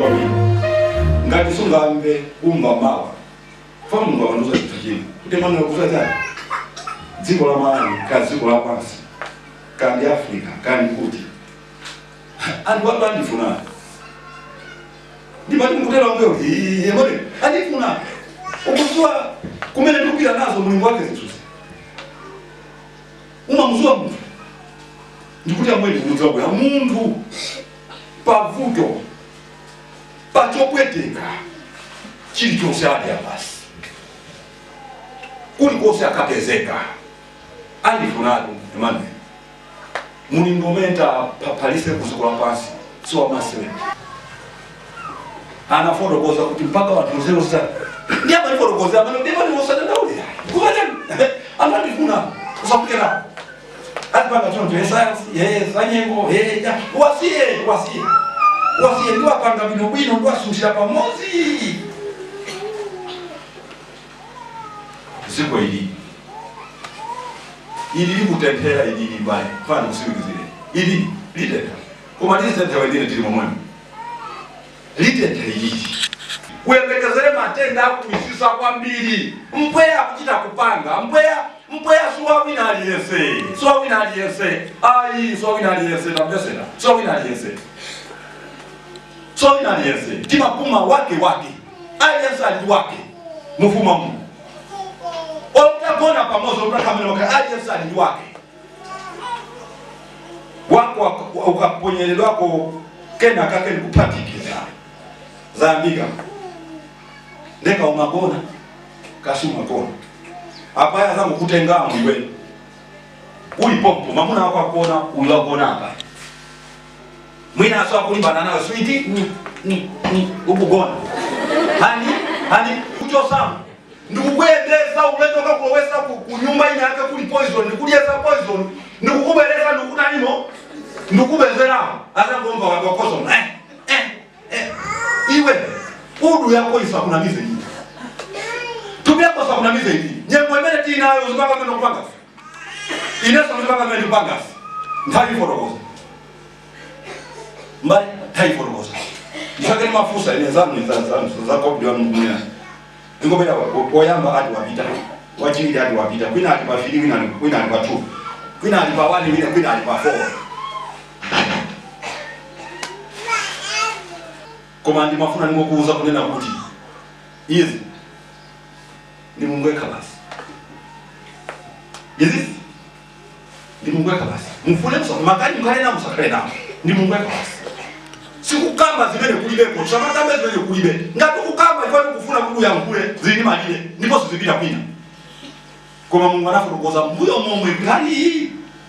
kwambiri ngati sungamve umva mawa fa mungu akanduza chinthu china kuti mwana kusachani dziko la malawi ka dziko la pansi kandi africa kandi kuti anthu atu andifuna ndipati mukutera wangeo yemone andifuna ukuziwa kumene ndikupita nazo mulungu wake zinthuzi umamuziwa munthu ndikuti amweni kumudziwa bwera munthu pavuto pachopweteka chilichonse adya basi kulikonse akapezeka andifunatu emmanuel mulingo umenta palise kuziko la pansi siwamasewe anafotokoza kuti mpaka wanthu zerosa ndi amanifotokoza amene ndimaniwosadandaulira kuvatani amandifuna usakukera atipanga chonto yesayansi yesanyengo yeja wasiye wasiye wasiye ndiwapanga bwino bwino ndiwasunthira pamodzi ziko ili ili likutenthera ili limbali fana kusiwikizire ili litentha koma lizitentha wendine tili momwemo litentha ilili kuyembekezere matenda akumisisa kwambiri mpweya akuchita kupanga mpweya mpweya suwawina aliyense suwawina aliyense ayi suwawina aliyense tamjesera suwawina aliyense suwawina aliyense timapuma wake wake aliyense ali wake mufuma mu otagona pamoja utakamenoka aliyense ali wake wako ukaponyelelwako kena kake nikupatikiza zaambika ndeka umagona kasi umagona apaya zangu kutenga mwiwe ulipopo mamuna wako akuona uliwagona apa mwina aso akulimbana nawe switi ni ni ni ukugona hani hani kuchosamu ndikukuyendesa uletoka kulowesa ku ku nyumba ine yake kuli poison ndikudyesa poison ndikukubeleza ndikunanimo ndikubezeraho azangomva wakokoso eh, eh, eh. iwe udu yako isakunamize iyi tupyako sakunamize iyi nyengo imene tinayo uzipanga mene kupangasi ineso uzipanga mene kupangasi nthayifotokoza mbali nthayifotokoza ndisakeni mafusa ine zanu zakobdiwa mumina ingobera oyamba ati wapita wachiri ati wapita kwina ati pafiri kwina kwina ati patu kwina ati pa wani wina kwina ati pa four koma ndimafuna ndimokuuza kunena kuti izi ndi mungu wekha basi izi ndi mungu wekha basi mufune musa makani mkhale nawo musakhale nawo ndi mungu wekha basi sikukamba zimene kulibeko samakamba zimene kulibe ngati ukukamba ifani kufuna kuti uyankhule zili ndi malire ndipo sizipita kwina koma mulungu anafotokoza mbuyo momwe kali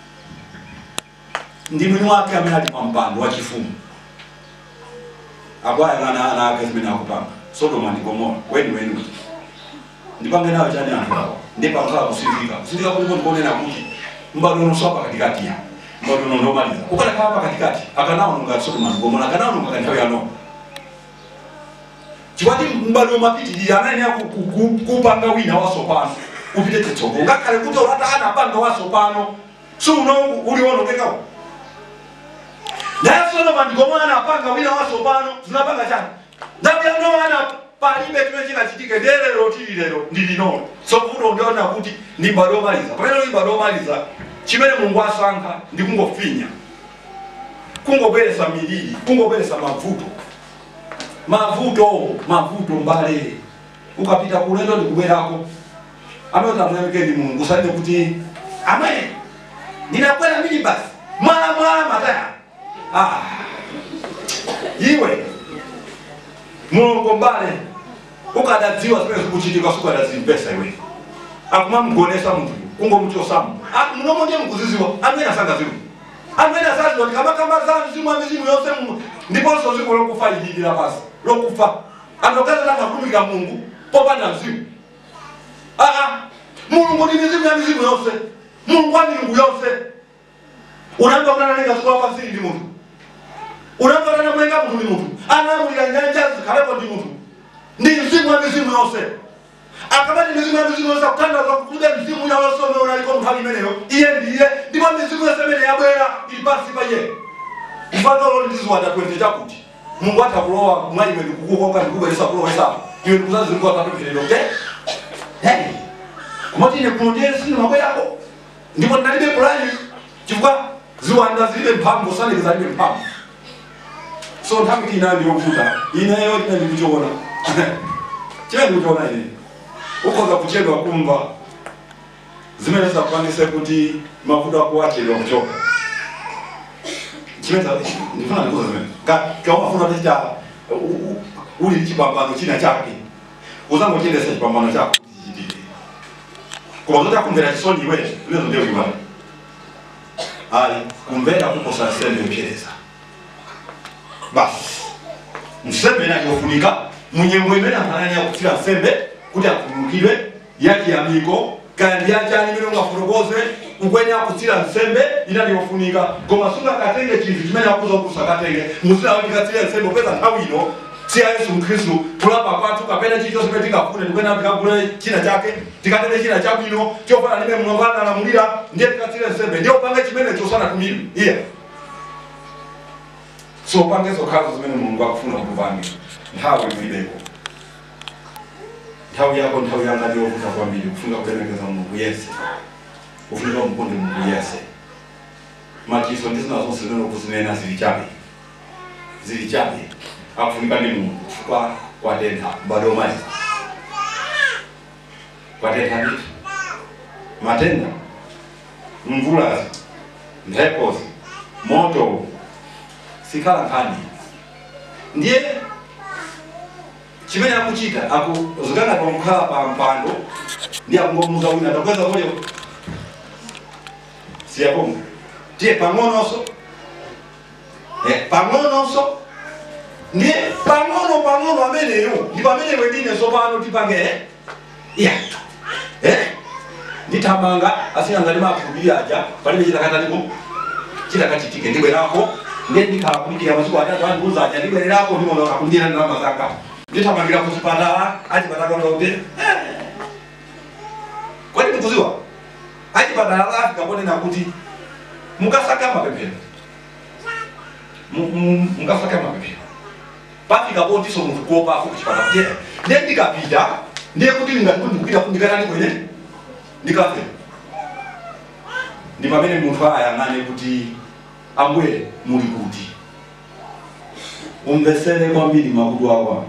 ndi mwini wake amene ali pa mpando wa chifumu akwayang'ana ana ake zimene akupanga sodoma ndi gomora weni weni ndipange nayo chani anthu awa ndipankhala kusindika kusindika kuliko ndikonena kuti mbadwono swapa katikati ya mbadwono ndomaliza ukalekhala pa katikati akanaononga sodoma ndi gomora akanaononga kanthawi yano chikwati mbadwo mapitirira anayenera kupanga wina wasopano upite titsoko ngakhale kuti olata anapanga wasopano suno uliwonongekawo naye solomoni ngomwe anapanga wina wasopano zinapanga chani ndabu ya noana palibe chimene chinachitike ndelero tili lero ndi linono sokuti undiona kuti ndi mbadwo yomaliza pamene ndi mbadwo yomaliza chimene mulungu asankha ndi kungofinya kungobweretsa miliri kungobweretsa mavuto mavuto mavuto mbale ukapita kulendo ndikubwerako amene tamuyamike ndi mulungu usalinde kuti amene ndinakwera mini basi mwala mwala mataya ah. iwe mulungu mbale ukadadziwa zimene zikuchitika sukadazimpesa iwe akumamgonesa munthu kungomuchosamu munomo ndiye mukuziziwa amene asangaziwa amene asaziwa tikamakamba za mzimu wa mizimu yonse mu- ndiponso ziko lokufa ililira pasi lokufa anokazatanga kutumikira mulungu popanda mzimu aa mulungu ndi mizimu ya mizimu yonse mulungu wa milungu yonse unamva kunanalenga ziko lapasili ndi munthu unamva kunanamwenga munthu ndi munthu anamulira nyanja zikhalepo ndi munthu ndi mzimu wa mizimu yonse akamati mizimu ya mizimu yonse akutandaza kukude mzimu yonse umene unaliko nthawi imeneyo iye ndiye ndipo mizimu yonse imene yabwera ili pansi pa iye mfanolo ndiziwanda kwete chakuti mungu atakulowa mwayi mwe ndikukukoka ndikubweresa kulowesa iwe ndikuzazi zilikuwa papempherero te hey kumati ine kuno ndiye sili mambo yako ndipo ndalibe pulani chifukwa ziwanda zilibe mphamvu sanike zalibe mphamvu so nthawi ina ndiyovuta ineyo ine ndikuchiona chimene ndikuchiona ine ukhoza kuchedwa kumva zimene zakwanise kuti mavuto ako achedwa kuchoka chimene ndifuna ndikuza zimene kaumafuna tichita uli chipambano china chake uzangochedesa chipambano chako chichitike koma zotakumvera chisoni iwe zinezo ndiyo iwali ali kumvera kuposa nsembe yopsereza basi nsembe inayofunika munyengo imene amphanani yakutsira nsembe kuti akhululukidwe yakiyamiko kandi yachani imene ungafotokoze ukweni akutsira nsembe inaliyofunika koma sungakatenge chinthu chimene akuza kuti usakatenge muzinawo ndikatsire nsembe upeza nthawi ino siya yesu mkhristu kulapa kwathu kapena chilichonse pene tingafune tikuyena tikagule china chake tikatenge china chabwino chofana ndime mulungu analamulira ndiye tikatsire nsembe ndiye upange chimenecho usanatumire iye so upange zokhazo zimene mulungu akufuna kukupange nthawi ilibeko nthawi yako nthawi yanga ndiyovuta kwambiri kufunga kulemekeza mulungu yese kufunika umukonde mulungu yese machiso ndizina zonse zimene kuzinena zili chabe zili chabe akufunika ndi mulungu chifukwa kwatentha bado omaliza kwatentha nditi matenda mvulazi mphepozi moto sikhala nkhani ndiye chimene akuchita akuzikana pamkhala pa mpando ndi akungomuza wina atakweza moyo siyakonga tiye pang'ononso eh, pang'ononso ndiye pang'ono pang'ono ameneyo ndi pamene wendine sopano tipange eh? iya eh? ndithamanga asingangati makhulupirira aja palibe chitakatalipo chitakachitike ndibwerako ndiye ndikhala kulipira masiku atatu andiuza aja ndibwererako ndimono akundira ndalama zanga ndithamangira kuchipatala achipatala kuti kwani ndikuziwa achipatala la afika ponena kuti mukasaka mapemphero Mu- mu- mukasaka mapemphero pafika potiso munthu kuopa afu kuchipatala kuti ndiye ndikapita ndiye kuti ndingati kuti ndikupita ndikatani kwene ndikafe ndi pamene munthu ayang'ane kuti ambuye muli kuti umvesere kwambiri makutu ako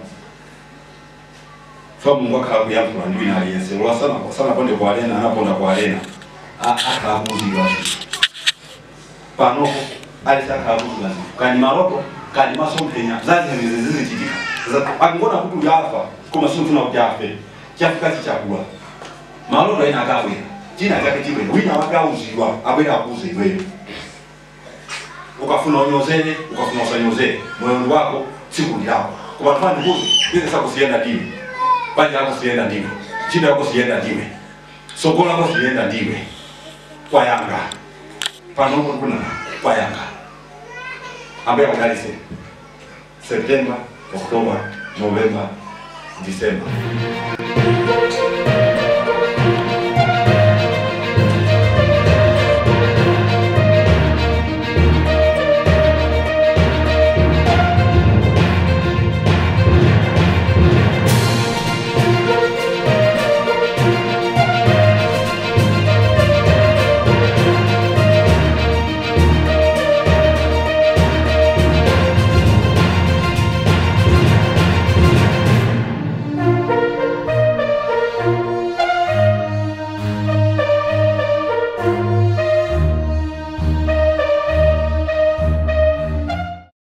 fa mungu akhala kuyankhula ndi wina aliyense lwasana sanaponde kualena anaponda kualena akhala kuuzidwa panopo alisi akhala kuuzidwa kani maloto kani masomphenya zaziheneze zizichitika akingona kuti uyafa koma simfuna kuti afe chafika chichakula maloto aina akabwera china chake chibwera wina wake auzidwa abwera akuuze iweyo ukafuna unyozere ukafuna usanyozere moyo wako sikundi lako koma tufani kuzi bize sako sienda ndiwe banja lako sienda ndiwe chida yako sienda ndiwe soko lako sienda ndiwe kwa yanga panopo kuna kwa yanga ambaye akadalise septemba oktoba novemba disemba